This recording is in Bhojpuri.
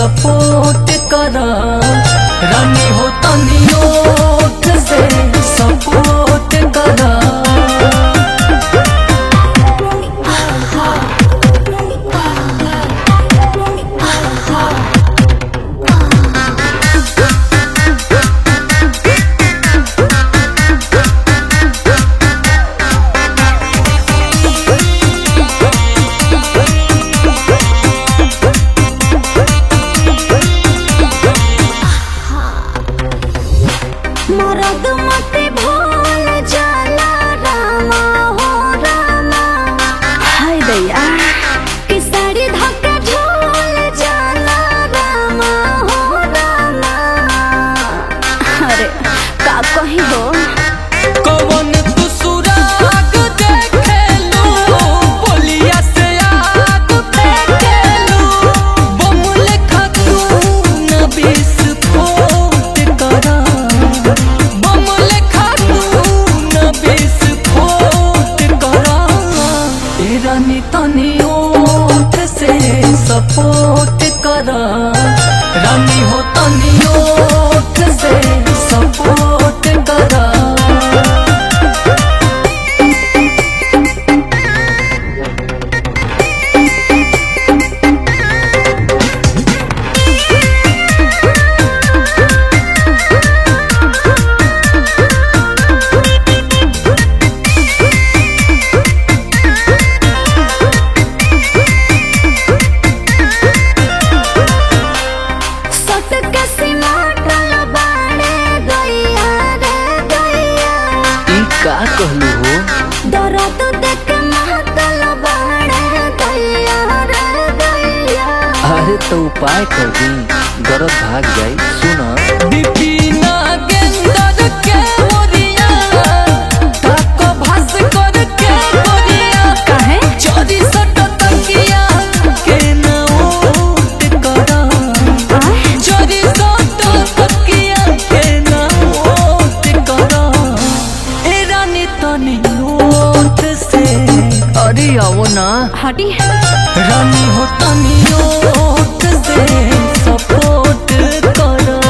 सपोर्ट करा रानी हो तनी ओठ से सपोर्ट करा मरद मते भूल जाला रामा हो रामा हाय दैया कि साड़ी धक्का झूल जाला रामा हो रामा अरे का कही हो कौन तू सुराग देखेलू बोलिया से आग फेंकेलू बम लेखा तू न विस्फोट करा बम लेखा तू न विस्फोट करा ए रानी तनी ओठ से सपोर्ट करा रानी हो तनी ओठ से सपोर्ट करा सट के सिमाटल बाड़े दैया रे दैया ई का कहलू हो दर्द देख मातल बाड़े दैया रे दैया अरे तो उपाय कर दी दर्द भाग जाई सुना दीपिना गेंदर के मोरिया ताको भास कर के गोरिया काहे चोरी सट तकिया के ना ओट करा आय चोरी सट तकिया के ना ओट करा ए रानी तनी ओठ से अरे आओ ना हटी रानी हो तनी ओठ से सपोर्ट करा